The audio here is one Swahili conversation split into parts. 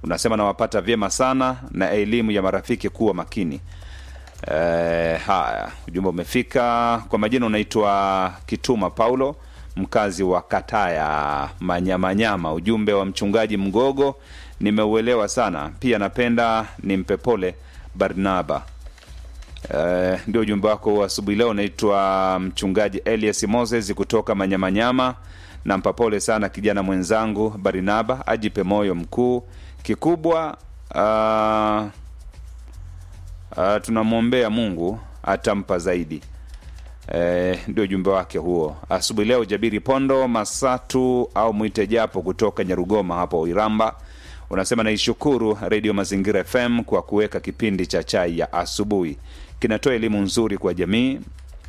unasema nawapata vyema sana na elimu ya marafiki kuwa makini Eh, haya ujumbe umefika kwa majina unaitwa kituma paulo mkazi wa kataya manyamanyama ujumbe wa mchungaji mgogo nimeuelewa sana pia napenda nimpe pole barnaba Eh, ndio ujumbe wako wa asubuhi leo unaitwa mchungaji elias moses kutoka manyamanyama nampa pole sana kijana mwenzangu barinaba ajipe moyo mkuu kikubwa uh, uh, tunamwombea mungu atampa zaidi Eh, ndio ujumbe wake huo asubuhi leo jabiri pondo masatu au mwite japo kutoka nyarugoma hapo iramba unasema naishukuru redio mazingira fm kwa kuweka kipindi cha chai ya asubuhi kinatoa elimu nzuri kwa jamii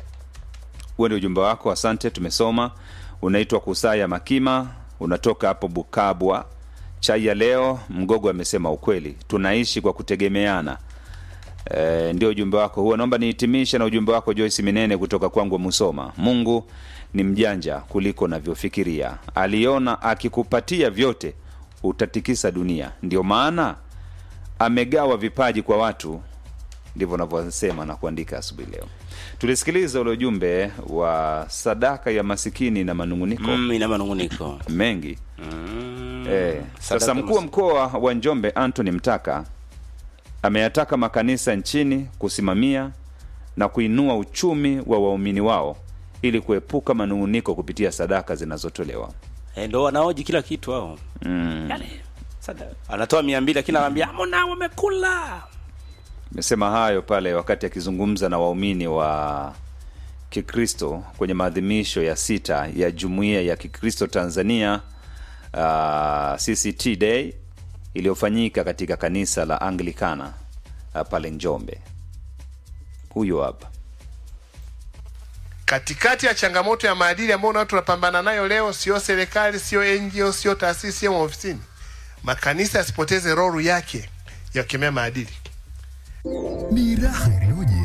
huo ndio ujumbe wako asante tumesoma unaitwa kusaya makima unatoka hapo bukabwa chai ya leo mgogo amesema ukweli tunaishi kwa kutegemeana e, ndio ujumbe wako huo naomba nihitimishe na ujumbe wako joyce minene kutoka kwangu musoma mungu ni mjanja kuliko unavyofikiria aliona akikupatia vyote utatikisa dunia ndio maana amegawa vipaji kwa watu ndivyo unavyosema na kuandika asubuhi leo tulisikiliza ule ujumbe wa sadaka ya masikini na manunguniko mm, ina manunguniko mengi mm. Eh, sasa Sadaka mkuu wa mas- mkoa wa Njombe Anthony Mtaka ameyataka makanisa nchini kusimamia na kuinua uchumi wa waumini wao ili kuepuka manung'uniko kupitia sadaka zinazotolewa. Eh, ndo wanaoji kila kitu hao Mm. yani, sada- anatoa mia mbili lakini anaambia amona wamekula Amesema hayo pale wakati akizungumza na waumini wa Kikristo kwenye maadhimisho ya sita ya Jumuiya ya Kikristo Tanzania uh, CCT Day iliyofanyika katika kanisa la Anglikana uh, pale Njombe. Huyo hapa. katikati ya changamoto ya maadili ambayo na watu tunapambana nayo leo, sio serikali, sio NGO, sio taasisi, sio maofisini, makanisa yasipoteze roho yake ya kukemea maadili. Ni raha iliyoje